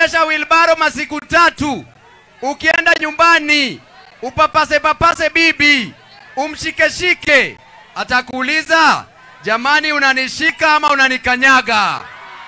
ukiendesha wilbaro masiku tatu, ukienda nyumbani upapase papase bibi umshikeshike, atakuuliza jamani, unanishika ama unanikanyaga?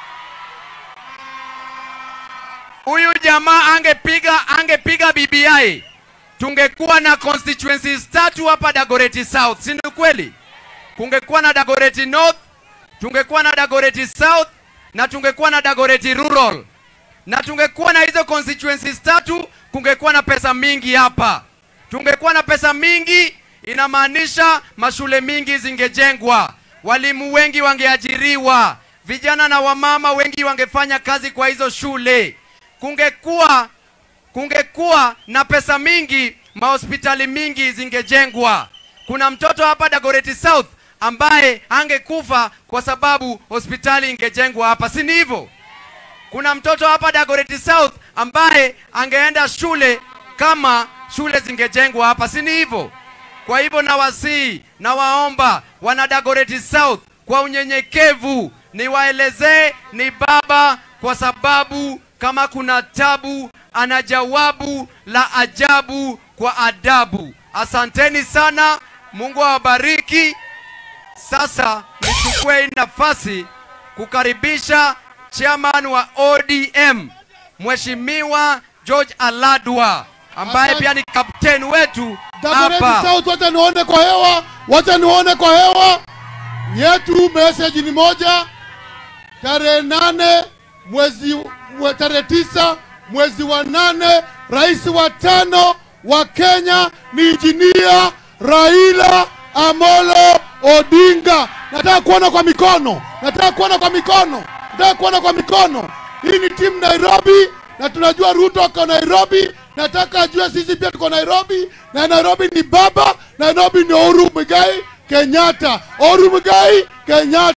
Huyu jamaa angepiga angepiga BBI, tungekuwa na constituencies tatu hapa Dagoretti South, si ndio kweli? Kungekuwa na Dagoretti North, tungekuwa na Dagoretti South na tungekuwa na Dagoretti Rural, na tungekuwa na hizo constituencies tatu, kungekuwa na pesa mingi hapa. Tungekuwa na pesa mingi, inamaanisha mashule mingi zingejengwa, walimu wengi wangeajiriwa, vijana na wamama wengi wangefanya kazi kwa hizo shule. Kungekuwa kungekuwa na pesa mingi, mahospitali mingi zingejengwa. Kuna mtoto hapa Dagoretti South ambaye angekufa kwa sababu hospitali ingejengwa hapa, si ni hivyo? Kuna mtoto hapa Dagoretti South ambaye angeenda shule kama shule zingejengwa hapa, si ni hivyo? Kwa hivyo nawasihi, nawaomba wana Dagoretti South kwa unyenyekevu, niwaelezee ni baba, kwa sababu kama kuna tabu, ana jawabu la ajabu kwa adabu. Asanteni sana, Mungu awabariki. Sasa nichukue hii nafasi kukaribisha chairman wa ODM Mheshimiwa George Aladwa ambaye Asante. pia ni kapteni wetu Dagoretti hapa. South, wacha nione kwa hewa, wacha nione kwa hewa. Yetu message ni moja, tarehe nane mwezi mwe, tarehe tisa mwezi wa nane, rais wa tano wa Kenya ni injinia Raila Amolo Odinga. Nataka kuona kwa mikono, nataka kuona kwa mikono, nataka kuona kwa mikono. Hii ni timu Nairobi na tunajua Ruto ako Nairobi. Nataka ajue sisi pia tuko Nairobi, na Nairobi ni baba, Nairobi ni Uhuru Muigai Kenyatta, Uhuru Muigai Kenyatta.